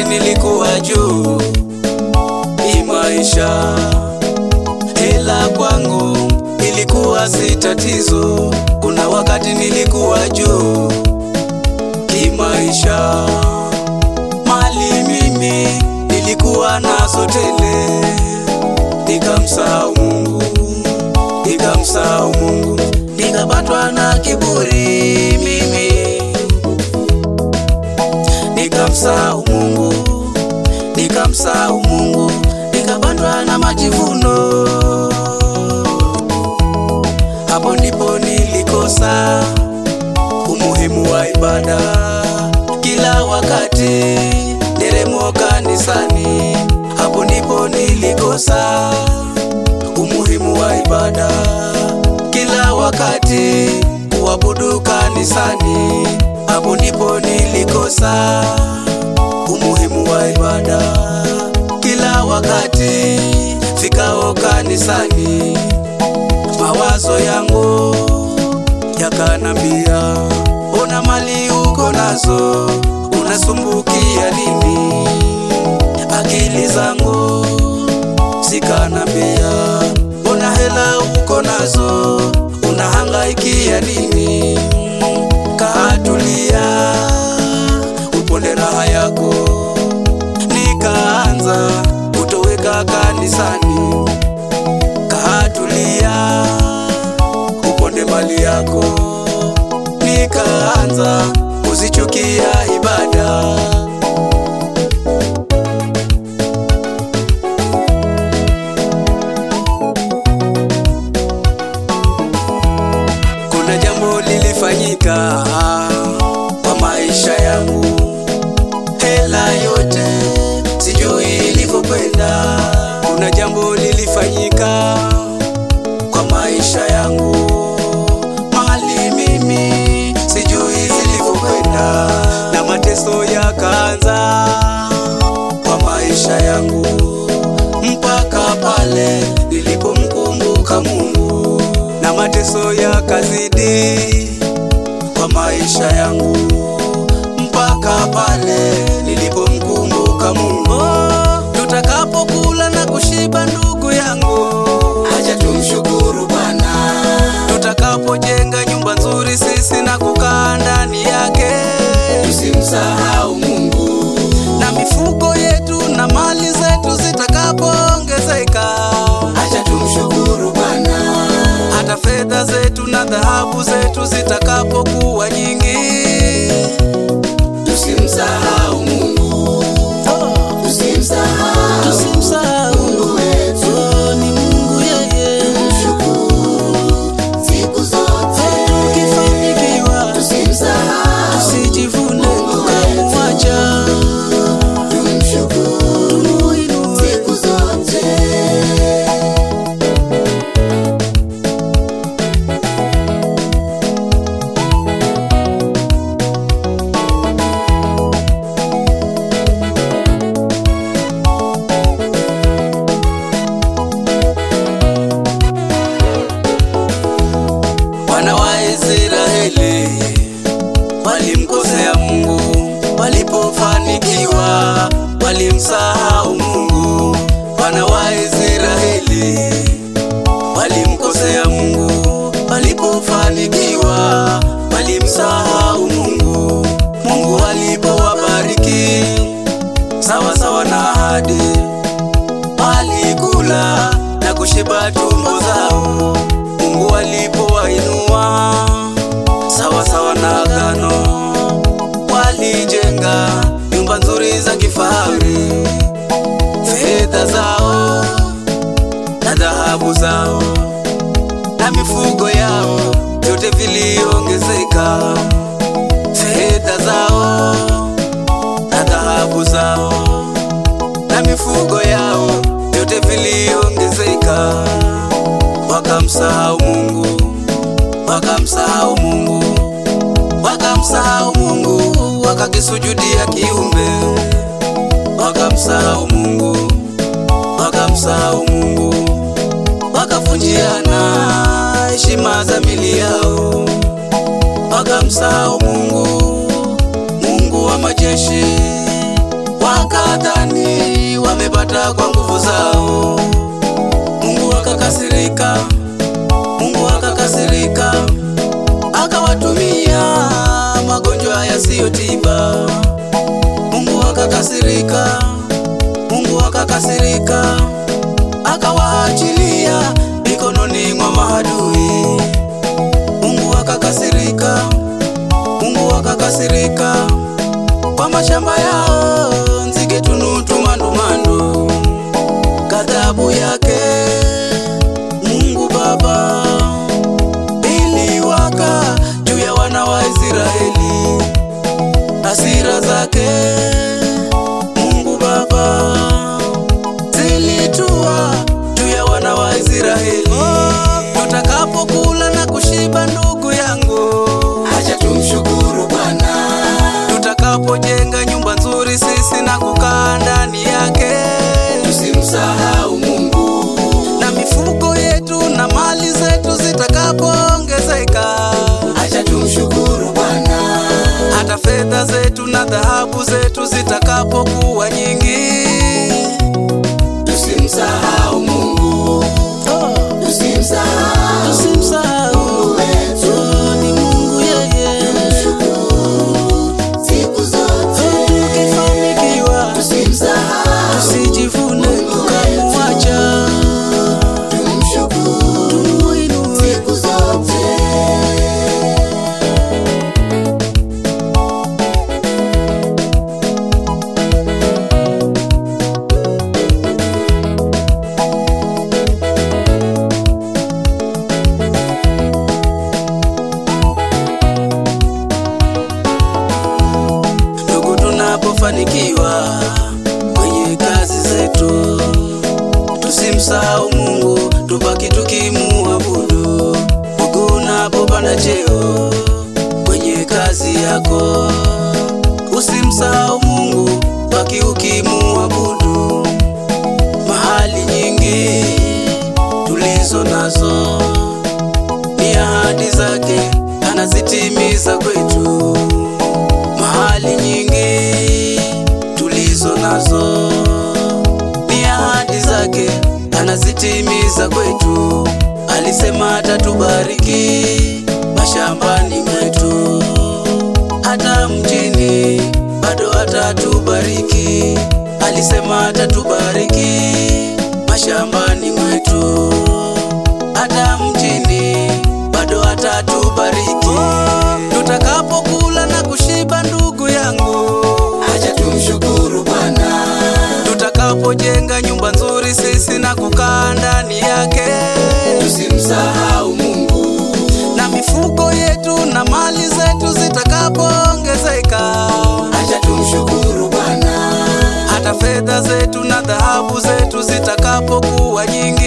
wakati nilikuwa juu hii maisha, hela kwangu ilikuwa si tatizo. Kuna wakati nilikuwa juu kimaisha, mali mimi nilikuwa nazo tele, nikamsahau Mungu, nikamsahau Mungu, nikapatwa na kiburi mimi, nikamsahau Mungu, nikamsahau Mungu, nikapatwa na majivuno. Hapo ndipo nilikosa umuhimu wa ibada kila wakati, nderemo kanisani. Hapo ndipo nilikosa umuhimu wa ibada kila wakati, kuabudu kanisani. Hapo ndipo nilikosa umuhimu wa ibada kila wakati, fikao kanisani mawazo yangu yakanambia, ona mali uko nazo, unasumbukia nini? Akili zangu zikanambia, ona hela uko nazo, unahangaikia nini? Katulia, uponde raha yako. Nikaanza kutoweka kanisani katulia, uponde mali yako. Nikaanza kuzichukia ibada, kuna jambo lilifanyika kwa maisha yangu, hela yote sijui ilivyokwenda. Kuna jambo lilifanyika kwa maisha yangu, mali mimi sijui zilivyokwenda, na mateso yakaanza kwa maisha yangu, mpaka pale nilipomkumbuka Mungu, na mateso yakazidi kwa maisha yangu, mpaka pale nilipomkumbuka Mungu. Tutakapokula na kushiba, ndugu yangu, Acha tumshukuru Bwana, tutakapojenga nyumba nzuri sisi na kukaa ndani yake, tusimsahau Mungu. na mifugo yetu na mali zetu zitakapoongezeka, Acha tumshukuru Bwana, hata fedha zetu na dhahabu zetu zitakapokuwa nyingi, tusimsahau Mungu, tusimsahau tusimsahau Mungu wetu. Oh, ni Mungu yeye. Tumshukuru siku zote, Tukifanikiwa tusimsahau, tusijivune tukamwacha, tumshukuru tumuinue siku zote. Wana wa Israeli walimkosea Mungu, walipofanikiwa walimsahau Mungu. Wana wa Israeli walimkosea Mungu, walipofanikiwa walimsahau Mungu. Mungu alipowabariki sawa sawa na ahadi, walikula na kushiba tumbo zao. Mungu alipowainua sawa sawa na agano, walijenga nyumba nzuri za kifahari, fedha zao na dhahabu zao na mifugo yao vyote viliongezeka, fedha zao na dhahabu zao na mifugo yao vyote viliongezeka, wakamsahau Mungu, wakamsahau Mungu, wakamsahau Mungu, wakakisujudia kiumbe, wakamsahau Mungu, wakamsahau Mungu, wakavunjiana heshima za mili yao, wakamsahau Mungu, Mungu wa majeshi, waka wakakasirika, Mungu akakasirika, akawaachilia mikononi mwa maadui. Mungu akakasirika, Mungu akakasirika kwa mashamba yao, nzige tunutu mandumandu, ghadhabu yake Mungu Baba iliwaka juu ya wana wa Israeli, hasira zake Mungu Baba zilitua juu ya wana wa Israeli. Tutakapokula na kushiba, ndugu yangu, acha tumshukuru Bwana, tutakapojenga nyumba nzuri sisi na kukaa ndani yake, tusimsahau Mungu, na mifugo yetu na mali zetu zitakapoongezeka, acha tumshukuru Bwana, hata fedha zetu na dhahabu zetu zitakapokuwa nyingi, tusimsahau Mungu, tusimsahau tusimsahau wetu, ni Mungu yeye. siku zote Tukifanikiwa tusimsahau, tusijivune tukamwacha, tumshukuru tumuinue siku zote. ndugu, tunapofanikiwa kwenye kazi zetu, tusimsahau Mungu, tubaki tukimuabudu. Ndugu, unapopanda cheo kwenye kazi yako, usimsahau Mungu, baki ukimuabudu. Mahali nyingi tulizo nazo ni ahadi zake, anazitimiza kwetu mahali nyingi tulizo nazo ni ahadi zake, anazitimiza kwetu. Alisema atatubariki mashambani mwetu, hata mjini bado atatubariki. Alisema atatubariki mashambani mwetu, hata mjini bado atatubariki. Tutakapokula na kushiba, ndugu yangu, Acha tumshukuru Bwana, tutakapojenga nyumba nzuri sisi na kukaa ndani yake, tusimsahau Mungu, na mifugo yetu na mali zetu zitakapoongezeka, acha tumshukuru Bwana, hata fedha zetu na dhahabu zetu zitakapokuwa nyingi,